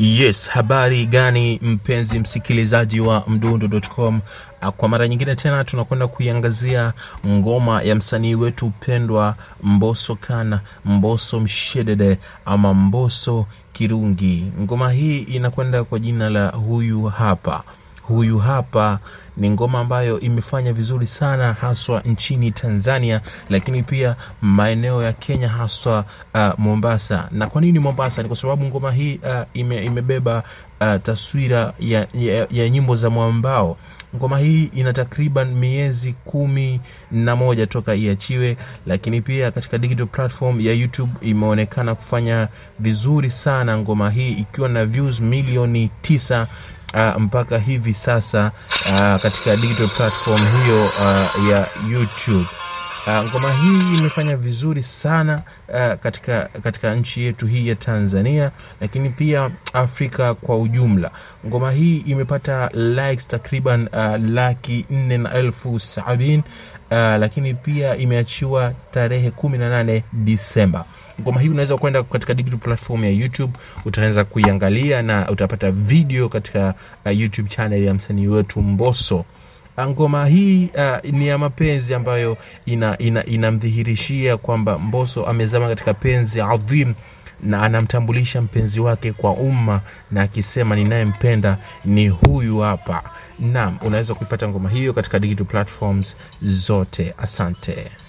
Yes, habari gani mpenzi msikilizaji wa mdundo.com. Kwa mara nyingine tena tunakwenda kuiangazia ngoma ya msanii wetu pendwa Mbosso Kana, Mbosso Mshedede ama Mbosso Kirungi. Ngoma hii inakwenda kwa jina la huyu hapa huyu hapa ni ngoma ambayo imefanya vizuri sana haswa nchini Tanzania, lakini pia maeneo ya Kenya haswa uh, Mombasa. Na kwa nini Mombasa? Ni kwa sababu ngoma hii uh, ime, imebeba uh, taswira ya, ya, ya nyimbo za mwambao. Ngoma hii ina takriban miezi kumi na moja toka iachiwe, lakini pia katika digital platform ya YouTube imeonekana kufanya vizuri sana ngoma hii ikiwa na views milioni tisa uh, mpaka hivi sasa uh, katika digital platform hiyo uh, ya YouTube. Uh, ngoma hii imefanya vizuri sana uh, katika, katika nchi yetu hii ya Tanzania, lakini pia Afrika kwa ujumla. Ngoma hii imepata likes takriban uh, laki nne na elfu sabini uh, lakini pia imeachiwa tarehe kumi na nane Disemba. Ngoma hii unaweza kwenda katika digital platform ya YouTube, utaweza kuiangalia na utapata video katika uh, YouTube channel ya msanii wetu Mbosso. Ngoma hii uh, ni ya mapenzi ambayo inamdhihirishia ina, ina kwamba Mbosso amezama katika penzi adhim na anamtambulisha mpenzi wake kwa umma na akisema ninayempenda ni huyu hapa. Naam, unaweza kuipata ngoma hiyo katika digital platforms zote. Asante.